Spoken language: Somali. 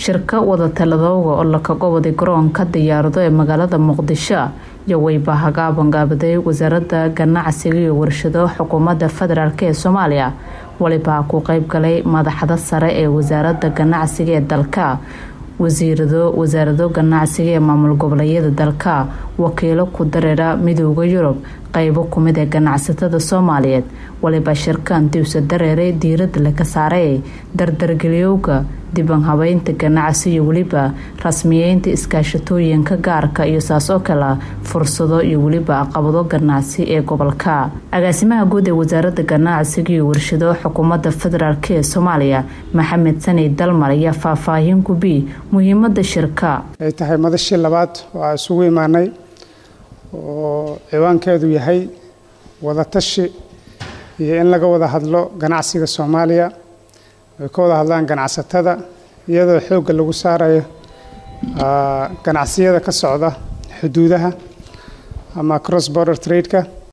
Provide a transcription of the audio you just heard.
shirka wadatalladooga oo lakaga waday garoonka diyaarado ee magaalada muqdisho iyo weyba hagaabangaabday wasaaradda ganacsiga iyo warshado xukuumadda federaalk ee soomaaliya walibaa ku qeybgalay madaxda sare ee wasaaradda ganacsiga ee dalka wasiirado wasaarado ganacsiga ee maamul goboleedyada dalka wakiilo ku dareera midooda yurub qeybo kumid ee ganacsatada soomaaliyeed waliba shirkan diwsa dareeray diirada laga saaray dardargeliyowga diban habeynta ganacsi iyo weliba rasmiyeynta iskaashatooyinka gaarka iyo saas oo kale fursado iyo weliba aqabado ganacsi ee gobolka agaasimaha guud ee wasaaradda ganacsiga iyo warshado xukuumadda federaalk ee soomaaliya maxamed sani dalmar ayaa faahfaahin gubi muhiimada shirka ay tahay madashii labaad oo aan isugu imaanay oo ciwaankeedu yahay wadatashi iyo in laga wada hadlo ganacsiga soomaaliya ay ka wada hadlaan ganacsatada iyadoo xoogga lagu saarayo ganacsiyada ka socda xuduudaha ama cross border trade-ka